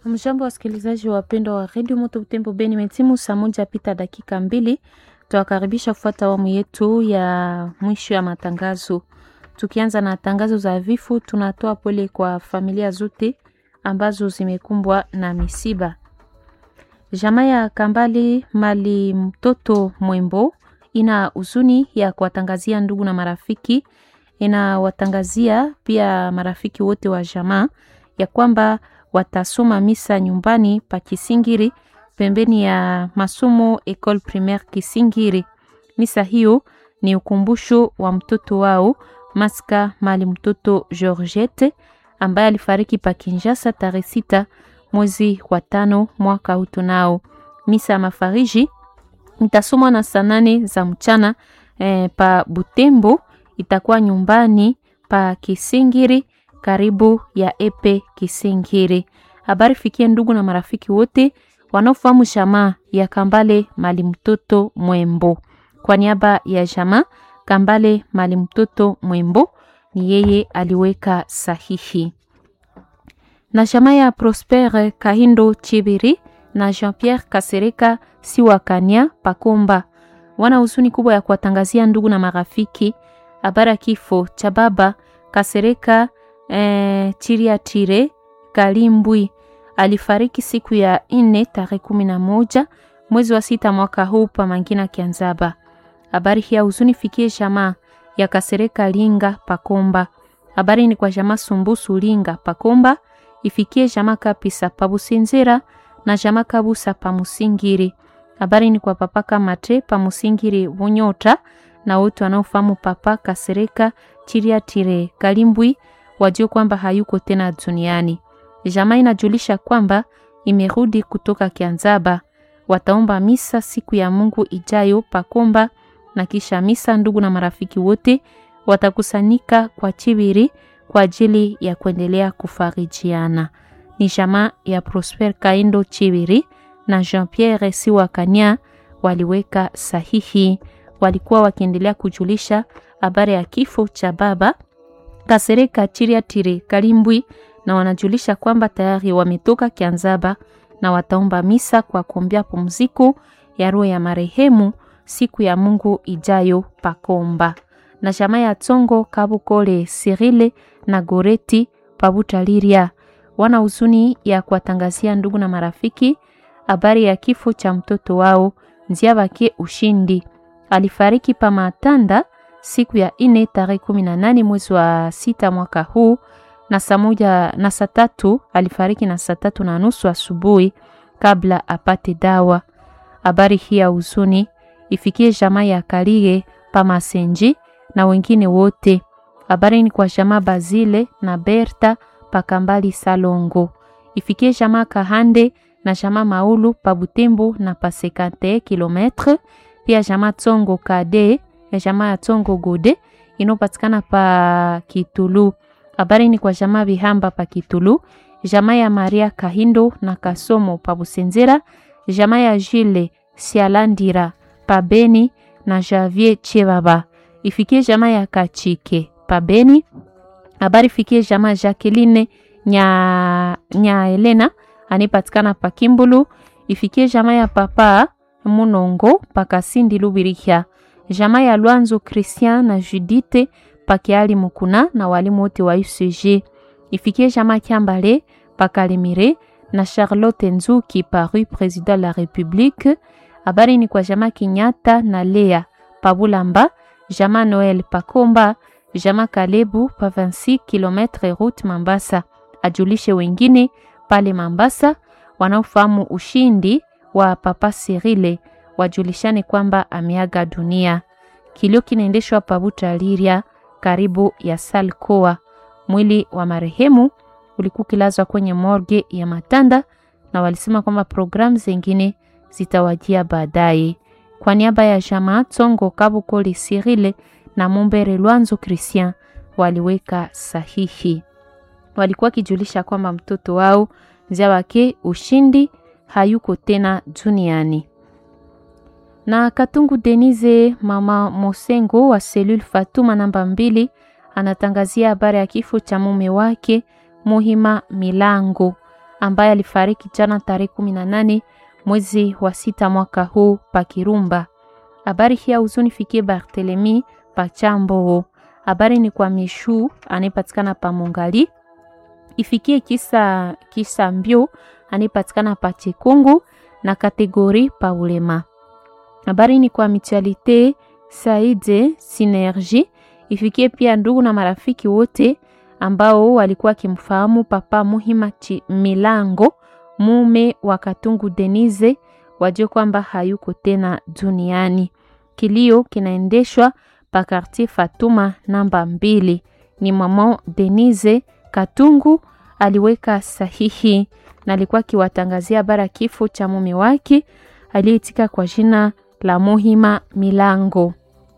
Mjambo wasikilizaji wapendwa wa redio Moto Butembo Beni, metimu saa moja pita dakika mbili. Tuwakaribisha kufuata awamu yetu ya mwisho ya matangazo. Tukianza na tangazo za vifo, tunatoa pole kwa familia zote ambazo zimekumbwa na misiba. Jamaa ya Kambali Mali mtoto Mwembo ina huzuni ya kuwatangazia ndugu na marafiki, inawatangazia pia marafiki wote wa jamaa ya kwamba watasoma misa nyumbani pa Kisingiri pembeni ya masomo Ecole Primaire Kisingiri. Misa hiyo ni ukumbusho wa mtoto wao Maska Mali mtoto Georgette ambaye alifariki pa Kinshasa tarehe sita mwezi wa tano mwaka huu. Tunao misa ya mafariji itasomwa na saa nane za mchana eh, pa Butembo, itakuwa nyumbani pa Kisingiri karibu ya Epe Kisingiri. Habari fikie ndugu na marafiki wote wanaofahamu jamaa ya Kambale Mali mtoto Mwembo. Kwa niaba ya jamaa Kambale Mali mtoto Mwembo, ni yeye aliweka sahihi. Na jamaa ya Prosper Kahindo Chibiri na Jean-Pierre Kasereka Siwakania Pakomba wana huzuni kubwa ya kuwatangazia ndugu na marafiki habari ya kifo cha baba Kasereka eh, Chiriatire Kalimbwi alifariki siku ya nne tarehe kumi na moja mwezi wa sita mwaka huu pa Mangina Kianzaba. Habari hii ya huzuni fikie jamaa ya Kasereka Linga Pakomba. Habari ni kwa jamaa Sumbusu Linga Pakomba, ifikie jamaa Kapisa Pabusinzira na jamaa Kabusa Pamusingiri. Habari ni kwa papa Kamate Pamusingiri Bunyota na wote wanaofahamu papa Kasereka Chiriatire Kalimbwi wajue kwamba hayuko tena duniani. Jamaa inajulisha kwamba imerudi kutoka Kianzaba. Wataomba misa siku ya Mungu ijayo Pakomba, na kisha misa ndugu na marafiki wote watakusanyika kwa Chibiri kwa ajili ya kuendelea kufarijiana. Ni jamaa ya Prosper Kaindo Chibiri na Jean-Pierre Siwakania waliweka sahihi. Walikuwa wakiendelea kujulisha habari ya kifo cha baba Kasereka Chiriatire Kalimbwi na wanajulisha kwamba tayari wametoka Kianzaba na wataomba misa kwa kuombea pumziko ya roho ya marehemu siku ya Mungu ijayo Pakomba. Na jamaa ya Tsongo Kabukole Sirile na Goreti Pabutaliria wana huzuni ya kuwatangazia ndugu na marafiki habari ya kifo cha mtoto wao Nziabake Ushindi. Alifariki pa Matanda siku ya ine tarehe kumi na nane mwezi wa sita mwaka huu na saa moja na saa tatu alifariki na saa tatu na nusu asubuhi kabla apate dawa. Habari hii ya huzuni ifikie jamaa ya Kalige Pamasenji na wengine wote. Habari ni kwa jamaa Bazile na Berta Pakambali Salongo, ifikie jamaa Kahande na jamaa Maulu pa Butembo na pa 51 kilometre, pia jamaa Tsongo Kade ya jamaa ya Tsongo Gode inopatikana pa Kitulu. Habari ni kwa jamaa Bihamba pa Kitulu, jamaa ya Maria Kahindo na Kasomo pa Busenzera, jamaa ya Jile Sialandira pa Beni na Javier Chebaba. Ifikie jamaa ya Kachike pa Beni. Habari fikie jamaa Jacqueline nya, nya Elena anipatikana pa Kimbulu. Ifikie jamaa ya papa Munongo pa Kasindi Lubirihia. Jamaa ya Lwanzo Christian na Judite pakiali mukuna na walimu wote wa UCG. Ifikie jamaa Kiambale pakalimire na Charlotte Nzuki pa rue Président la République. Habari ni kwa jamaa Kinyata na Lea pabulamba, jamaa Noel pakomba, jamaa Kalebu pa 26 km route Mambasa. Ajulishe wengine pale Mambasa wanaofahamu ushindi wa papa Sirile wajulishane kwamba ameaga dunia. Kilio kinaendeshwa pabuta Liria karibu ya Salkoa. Mwili wa marehemu ulikuwa kilazwa kwenye morgue ya Matanda na walisema kwamba programu zingine zitawajia baadaye. Kwa niaba ya jamaa Tsongo Kabukoli Sirile na Mumbere Lwanzo Christian waliweka sahihi. Walikuwa kijulisha kwamba mtoto wao Nziabake Ushindi hayuko tena duniani na Katungu Denise mama Mosengo wa selule Fatuma namba mbili anatangazia habari ya kifo cha mume wake Muhima Milango. ambaye alifariki jana tarehe kumi na nane mwezi wa sita mwaka huu pa Kirumba. Habari hii ya huzuni fikie Barthelemy Pachambo. Habari ni kwa Mishu anayepatikana pa Mongali, ifikie kisa kisa mbio anayepatikana pa Chikungu na kategori pa ulema. Habari ni kwa Mutualite Saide Synergie, ifikie pia ndugu na marafiki wote ambao walikuwa wakimfahamu Papa Muhima Chi Milango, mume wa Katungu Denise, wajue kwamba hayuko tena duniani. Kilio kinaendeshwa pa Quartier Fatuma namba mbili. Ni mama Denise Katungu aliweka sahihi na alikuwa akiwatangazia habari ya kifo cha mume wake aliyeitika kwa jina la Muhima Milango.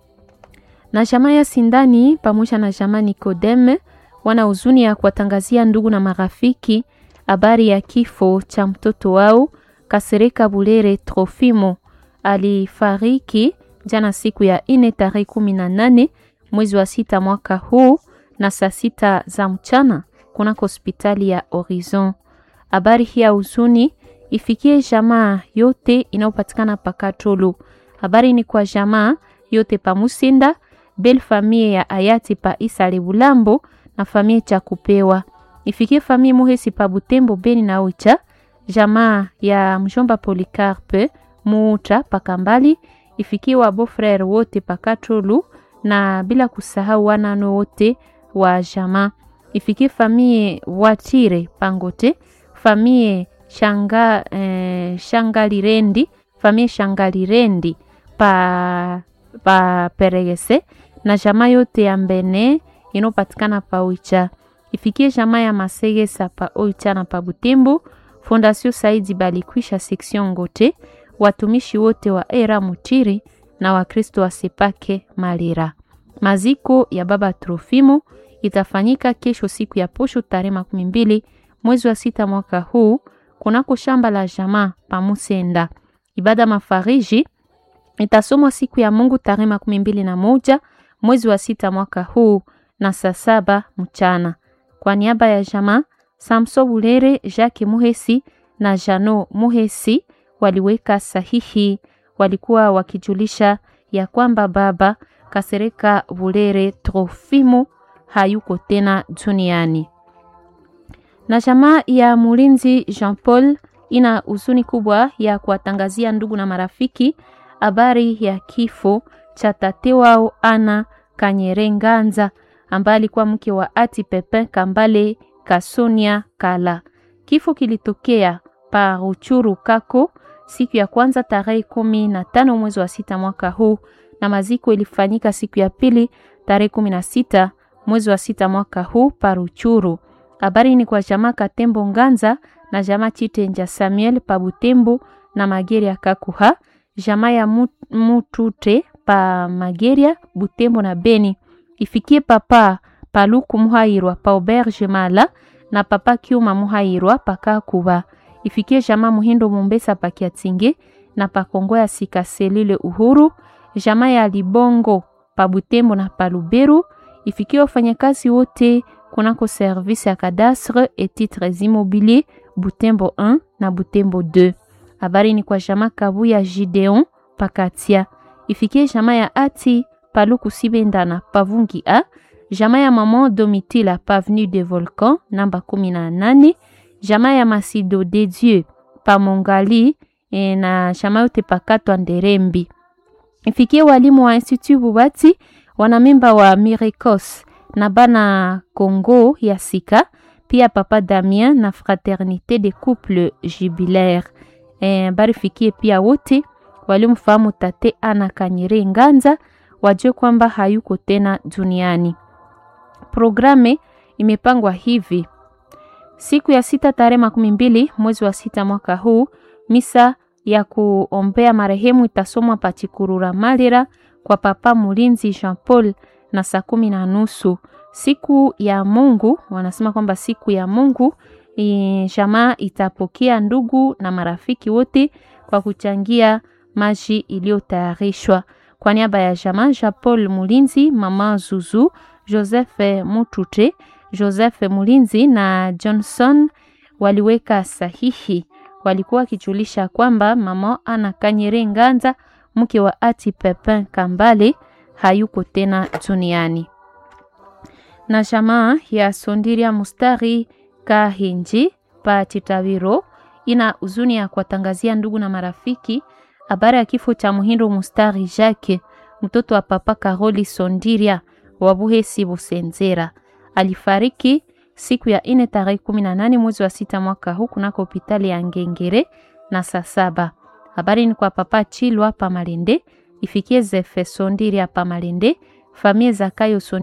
Na jamaa ya Sindani pamoja na jamaa Nikodeme wana huzuni ya kuwatangazia ndugu na marafiki habari ya kifo cha mtoto wao Kasereka Bulere Trofimo. Alifariki jana siku ya ine tarehe kumi na nane mwezi wa sita mwaka huu na saa sita za mchana kunako hospitali ya Horizon. Habari hii ya huzuni ifikie jamaa yote inayopatikana Pakatolo. Habari ni kwa jamaa yote pa Musinda, bel famille ya hayati pa Isa Lebulambo na famille cha kupewa. Ifikie famille Muhesi pa Butembo Beni na Oicha, jamaa ya mjomba Policarpe Muuta pa Kambali, ifikie wa beau-frere wote pa Katolu na bila kusahau wanano wote wa jamaa. Ifikie famille Watire Pangote, famille Shanga eh, Shangalirendi, famille Shangalirendi pa pa Peregese na jamaa yote ya Mbene inopatikana pa Oicha. Ifikie jamaa ya Masegesa pa Oicha na pa Butembo. Fondation Saidi Balikwisha section Ngote, watumishi wote wa era Mutiri na Wakristo wa Sepake Malira. Maziko ya baba Trofimo itafanyika kesho siku ya posho tarehe makumi mbili mwezi wa sita mwaka huu kunako shamba la jamaa pa Musenda. Ibada mafariji itasomwa siku ya Mungu tarehe makumi mbili na moja mwezi wa sita mwaka huu na saa saba mchana. Kwa niaba ya jamaa Samso Bulere, Jacques Muhesi na Jano Muhesi waliweka sahihi, walikuwa wakijulisha ya kwamba baba Kasereka Bulere Trofimo hayuko tena duniani. Na jamaa ya Mulinzi Jean Paul ina huzuni kubwa ya kuwatangazia ndugu na marafiki habari ya kifo cha tate wao Ana Kanyerenganza ambaye alikuwa mke wa Ati Pepin Kambale Kasonia Kala. Kifo kilitokea pa Ruchuru Kako siku ya kwanza tarehe kumi na tano mwezi wa sita mwaka huu, na maziko ilifanyika siku ya pili tarehe kumi na sita mwezi wa sita mwaka huu pa Ruchuru. Habari ni kwa jamaa Katembo Nganza na jamaa Chitenja Samuel pa Butembo na Mageria Kakuha, jamaa ya Mutute pa Mageria Butembo na Beni. Ifikie papa Paluku Muhairwa pa Auberge Mala na papa Kiuma Muhairwa pa Kakuba. Ifikie jamaa Muhindo Mumbesa pa Kiatinge na pa Kongo ya Sika Selile Uhuru, jamaa ya Libongo pa Butembo na pa Luberu. Ifikie wafanyakazi wote kunako service ya cadastre et titres immobiliers Butembo 1 na Butembo 2. Habari ni kwa jamaa Kabu ya Gideon Pakatia. Ifikie jamaa ya Ati Paluku Sibendana Pavungi A, jamaa ya Maman Domitila Pavenu de Volcan namba 18, jamaa ya Masido de Dieu pa Mongali e, na jamaa yote pakatwa Nderembi. Ifikie walimu wa Institut Bubati wanamemba wa Miricos na bana Congo ya Sika, pia papa Damien na Fraternité de Couple Jubilaire. E, bari fikie pia wote walimfahamu tate Ana Kanyere Nganza wajue kwamba hayuko tena duniani. Programe imepangwa hivi: siku ya sita tarehe makumi mbili mwezi wa sita mwaka huu, misa ya kuombea marehemu itasomwa Pachikurura Malira kwa papa Mulinzi Jean Paul na saa kumi na nusu. Siku ya Mungu wanasema kwamba siku ya Mungu jamaa itapokea ndugu na marafiki wote kwa kuchangia maji iliyotayarishwa kwa niaba ya jamaa Jean Paul Mulinzi, mama Zuzu, Joseph Mutute, Joseph Mulinzi na Johnson waliweka sahihi. Walikuwa wakijulisha kwamba mama Ana Kanyere Nganza, mke wa Ati Pepin Kambale, hayuko tena duniani. Na jamaa ya Sondiria Mustari Kahinji pa Titawiro ina huzuni ya kuwatangazia ndugu na marafiki habari ya kifo cha Muhindo Mustari Jacques, mtoto wa papa Karoli Sondiria wa Buhesi Busenzera. Alifariki siku ya ine tarehe kumi na nane mwezi wa sita mwaka huu kunako hospitali ya Ngengere na saa saba. Habari ni kwa papa Chilwa pa Malende, ifikie Zefe Sondiria pa Malende, famie Zakayo Sondiria